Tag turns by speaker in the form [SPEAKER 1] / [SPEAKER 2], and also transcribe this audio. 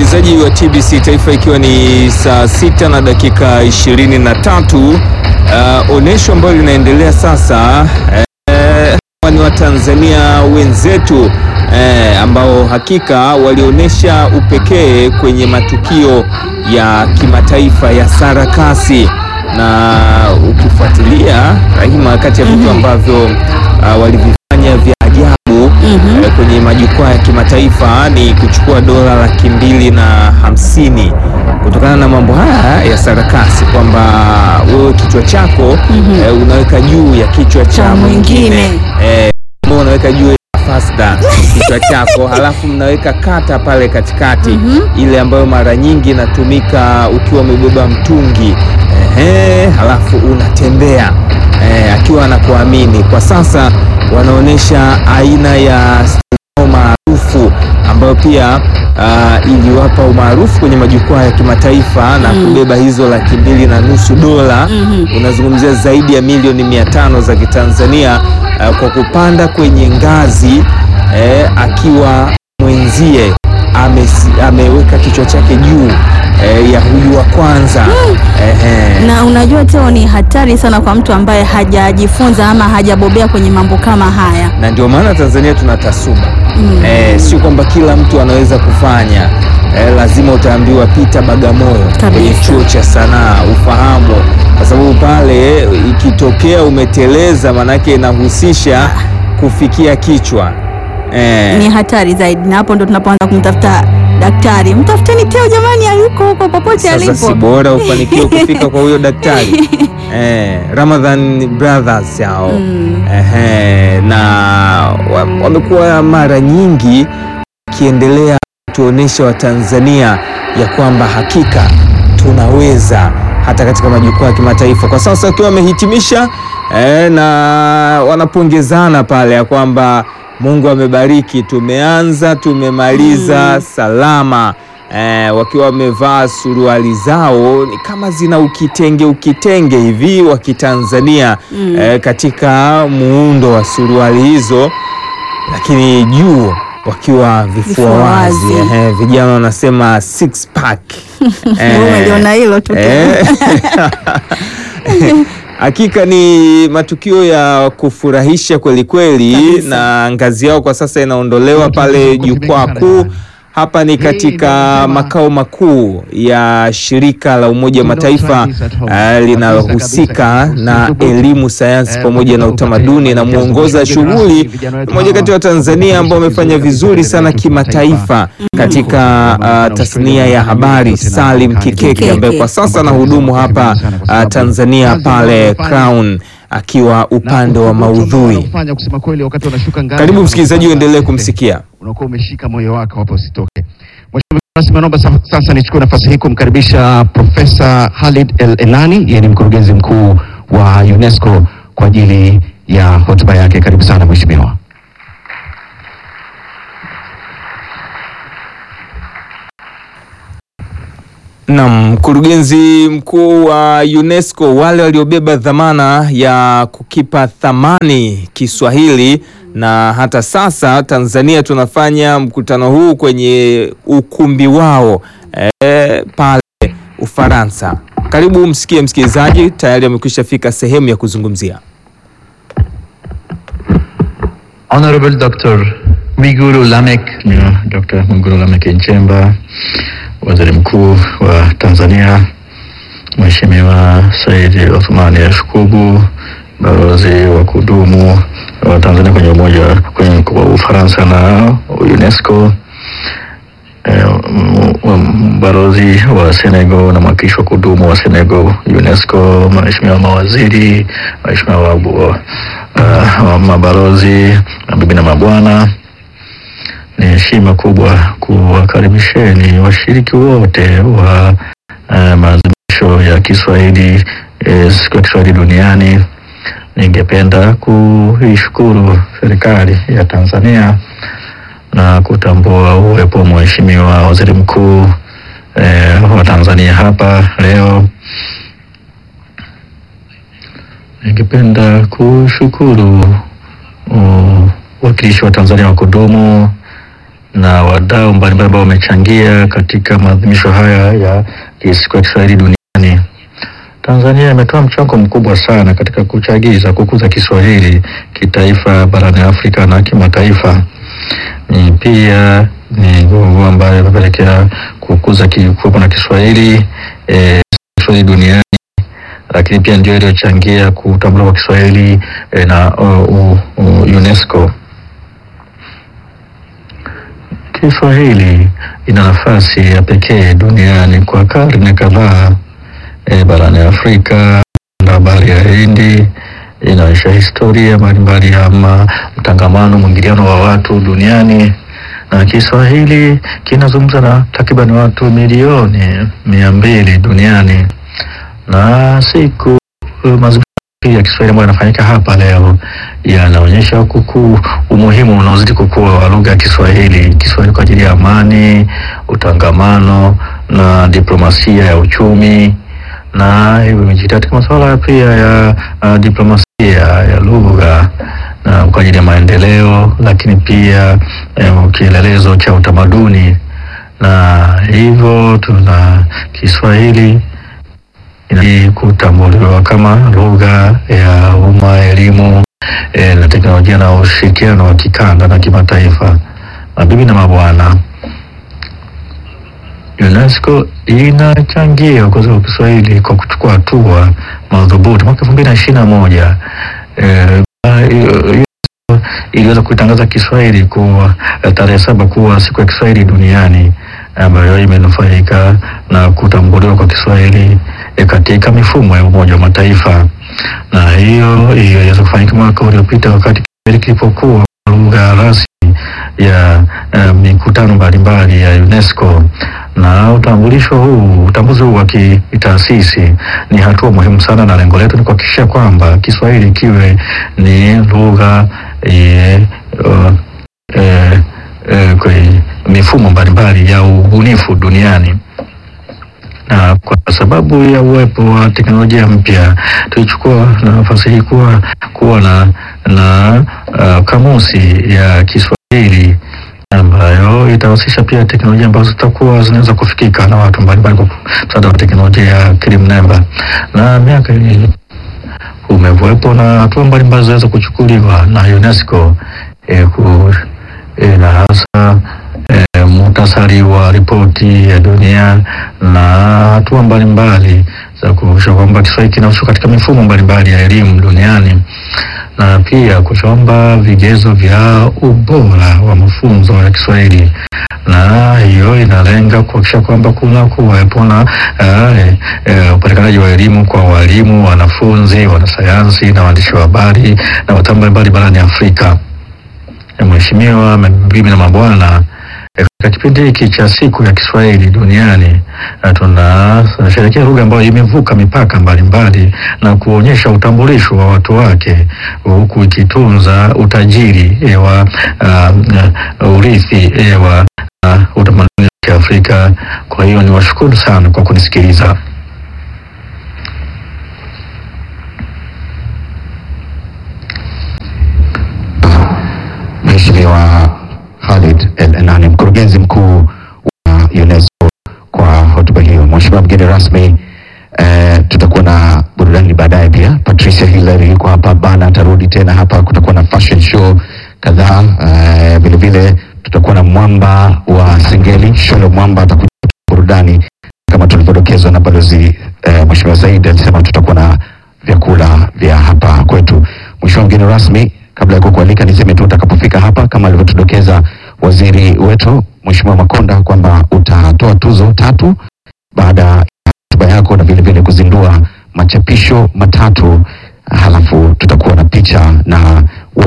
[SPEAKER 1] msikilizaji wa TBC Taifa, ikiwa ni saa sita na dakika ishirini na tatu uh, onyesho ambalo linaendelea sasa eh, hawa ni Watanzania wenzetu eh, ambao hakika walionyesha upekee kwenye matukio ya kimataifa ya sarakasi, na ukifuatilia Rahima, kati ya vitu ambavyo uh, walivifanya vya ajabu eh, kwenye majukwaa ya kimataifa ni kuchukua dola laki mbili na hamsini kutokana na mambo haya ya sarakasi, kwamba wewe kichwa chako eh, unaweka juu ya kichwa cha
[SPEAKER 2] Cha
[SPEAKER 1] mwingine
[SPEAKER 2] mwingine.
[SPEAKER 1] eh, ambao unaweka juu ya fasta kichwa chako, halafu mnaweka kata pale katikati, ile ambayo mara nyingi inatumika ukiwa umebeba mtungi ehe, halafu unatembea eh, akiwa anakuamini. Kwa sasa wanaonyesha aina ya stilo maarufu ambayo pia ah, iliwapa umaarufu kwenye majukwaa ya kimataifa na kubeba hizo laki mbili na nusu dola unazungumzia zaidi ya milioni mia tano za Kitanzania ah, kwa kupanda kwenye ngazi eh, akiwa mwenzie amesi- ameweka kichwa chake juu eh, ya huyu wa kwanza Ehe.
[SPEAKER 2] Na unajua Teo, ni hatari sana kwa mtu ambaye hajajifunza ama hajabobea kwenye mambo kama haya.
[SPEAKER 1] na ndio maana Tanzania tuna tasuba eh, sio kwamba kila mtu anaweza kufanya eh, lazima utaambiwa pita Bagamoyo
[SPEAKER 2] Kabisa.
[SPEAKER 1] kwenye chuo cha sanaa ufahamu, kwa sababu pale ikitokea umeteleza, manake inahusisha kufikia kichwa eh,
[SPEAKER 2] Ni hatari zaidi, na hapo ndo tunapoanza kumtafuta daktari. Mtafuteni Teo jamani, aliko huko popote
[SPEAKER 1] Sasa si
[SPEAKER 2] alipo.
[SPEAKER 1] bora ufanikiwe kufika kwa huyo daktari eh, Ramadhan Brothers hao Ehe, na wa- wamekuwa mara nyingi wakiendelea kutuonesha Watanzania ya kwamba hakika tunaweza hata katika majukwaa ya kimataifa. Kwa sasa wakiwa wamehitimisha eh, na wanapongezana pale ya kwamba Mungu amebariki, tumeanza tumemaliza salama eh, wakiwa wamevaa suruali zao ni kama zina ukitenge ukitenge hivi wa Kitanzania eh, katika muundo wa suruali hizo, lakini juu wakiwa vifua
[SPEAKER 2] Vifua
[SPEAKER 1] wazi
[SPEAKER 2] wazi.
[SPEAKER 1] eh, vijana wanasema six pack
[SPEAKER 2] Wewe umeliona hilo tu Teo.
[SPEAKER 1] Eh. Hakika ni matukio ya kufurahisha kweli kweli,
[SPEAKER 2] Kabisa.
[SPEAKER 1] na ngazi yao kwa sasa inaondolewa pale jukwaa kuu. Hapa ni katika makao makuu ya shirika la Umoja wa Mataifa eh, linalohusika na elimu, sayansi pamoja na utamaduni, na mwongoza shughuli mmoja kati ya Watanzania ambao wamefanya vizuri sana kimataifa katika ah, tasnia ya habari, Salim Kikeke ambaye kwa sasa anahudumu hapa ah, Tanzania pale Crown akiwa upande wa maudhui. Karibu msikilizaji, uendelee kumsikia.
[SPEAKER 3] unakuwa umeshika moyo wako hapo usitoke. Mheshimiwa rasmi, naomba sa- sasa nichukue nafasi hii kumkaribisha Profesa Khalid El Enani, yeye ni mkurugenzi mkuu wa UNESCO kwa ajili ya hotuba yake. Karibu sana mheshimiwa.
[SPEAKER 1] Naam, mkurugenzi mkuu wa UNESCO, wale waliobeba dhamana ya kukipa thamani Kiswahili, na hata sasa Tanzania tunafanya mkutano huu kwenye ukumbi wao eh, pale Ufaransa. Karibu msikie msikilizaji, tayari amekwisha fika sehemu ya kuzungumzia.
[SPEAKER 4] Honorable Dr. Mwigulu Lameck, yeah, Dr. Mwigulu Lameck Nchemba, Waziri Mkuu wa Tanzania, Mheshimiwa Said Othmani Yashkubu, balozi wa kudumu wa Tanzania kwenye umoja kwenye kwa Ufaransa na UNESCO, eh, m- m- balozi wa Senegal na mwakilishi wa kudumu wa Senegal UNESCO, Mheshimiwa mawaziri, Mheshimiwa wabu- uh, wa mabalozi, mabibi na mabwana, ni heshima kubwa kuwakaribisheni washiriki wote wa uh, maadhimisho ya Kiswahili eh, siku ya Kiswahili duniani. Ningependa kuishukuru serikali ya Tanzania na kutambua uwepo wa Mheshimiwa Waziri Mkuu eh, wa Tanzania hapa leo. Ningependa kushukuru uh, wakilishi wa Tanzania wa kudumu na wadau mbalimbali ambao wamechangia katika maadhimisho haya ya siku ya Kiswahili duniani. Tanzania imetoa mchango mkubwa sana katika kuchagiza kukuza Kiswahili kitaifa barani Afrika na kimataifa. Ni pia ni nguvu ambayo imepelekea kukuza ki- kuwepo na Kiswahili eh, Kiswahili duniani, lakini pia ndio iliyochangia kutambuliwa kwa Kiswahili eh, na uh, uh, uh, UNESCO. Kiswahili ina nafasi ya pekee duniani kwa karne kadhaa e, barani Afrika na bahari ya Hindi inaonyesha historia mbalimbali ya ma- mtangamano, mwingiliano wa watu duniani, na Kiswahili kinazungumza na takriban watu milioni mia mbili duniani, na siku mazingira ya Kiswahili ambayo yanafanyika hapa leo yanaonyesha kukuu umuhimu unaozidi kukua wa lugha ya Kiswahili, Kiswahili kwa ajili ya amani, utangamano na diplomasia ya uchumi na hivyo imejikita katika masuala pia ya uh, diplomasia ya lugha na kwa ajili ya maendeleo, lakini pia eh, kielelezo cha utamaduni, na hivyo tuna Kiswahili inabidi kutambuliwa kama lugha ya umma, elimu eh, na teknolojia na ushirikiano wa kikanda na kimataifa. Mabibi na mabwana, UNESCO inachangia ukuzaji wa Kiswahili kwa kuchukua hatua madhubuti. Mwaka elfu mbili na ishirini na moja eh, UNESCO iliweza kuitangaza Kiswahili kuwa eh, tarehe saba kuwa siku ya Kiswahili duniani ambayo imenufaika na kutambuliwa kwa Kiswahili eh, katika mifumo ya Umoja wa Mataifa, na hiyo hiyo iliweza kufanyika mwaka uliopita wakati Kiswahili kilipokuwa lugha rasmi ya eh, mikutano mbalimbali ya UNESCO na utambulisho huu utambuzi huu wa kitaasisi ni hatua muhimu sana, na lengo letu ni kuhakikisha kwamba Kiswahili kiwe ni lugha eh, uh, eh, eh, kwenye mifumo mbalimbali ya ubunifu duniani na kwa sababu ya uwepo wa teknolojia mpya tulichukua nafasi hii kuwa kuwa na, na uh, kamusi ya Kiswahili ambayo itahusisha pia teknolojia ambazo zitakuwa zinaweza kufikika na watu mbalimbali kwa msaada wa teknolojia ya akili mnemba. Na miaka hii umekuwepo na hatua mbalimbali zinaweza kuchukuliwa na UNESCO eh, ku, eh, na hasa eh, muhtasari wa ripoti ya dunia na hatua mbalimbali za kuhakikisha kwamba Kiswahili kinahusishwa katika mifumo mbalimbali ya elimu duniani na pia kuchomba vigezo vya ubora wa mafunzo ya Kiswahili na hiyo inalenga kuhakikisha kwamba kuna kuwepo na eh, eh, upatikanaji wa elimu kwa walimu, wanafunzi, wanasayansi na waandishi wa habari na wataalamu mbalimbali barani Afrika. Eh, Mheshimiwa, mabibi na mabwana, eh, katika kipindi hiki cha siku ya Kiswahili duniani eh, tuna- tunasherehekea lugha ambayo imevuka mipaka mbalimbali na kuonyesha utambulisho wa watu wake huku ikitunza utajiri eh, wa ah, ah, urithi eh, wa ah, utamaduni wa Kiafrika. Kwa hiyo niwashukuru sana kwa kunisikiliza.
[SPEAKER 3] Mheshimiwa Khalid El Enani, mkurugenzi mkuu wa UNESCO kwa hotuba hiyo. Mheshimiwa mgeni rasmi, eh, tutakuwa na burudani baadaye pia. Patricia Hillary yuko hapa, Bana atarudi tena hapa, kutakuwa na fashion show kadhaa. Eh, vile vile tutakuwa na mwamba wa Singeli, Sholo Mwamba atakuja kutoa burudani kama tulivyodokezwa na balozi eh, Mheshimiwa Said alisema tutakuwa na vyakula vya hapa kwetu. Mheshimiwa mgeni rasmi, kabla ya kukualika niseme tu utakapofika hapa kama alivyotudokeza waziri wetu Mheshimiwa Makonda kwamba utatoa tuzo tatu baada ya hotuba yako na vile vile kuzindua machapisho matatu, halafu tutakuwa na picha na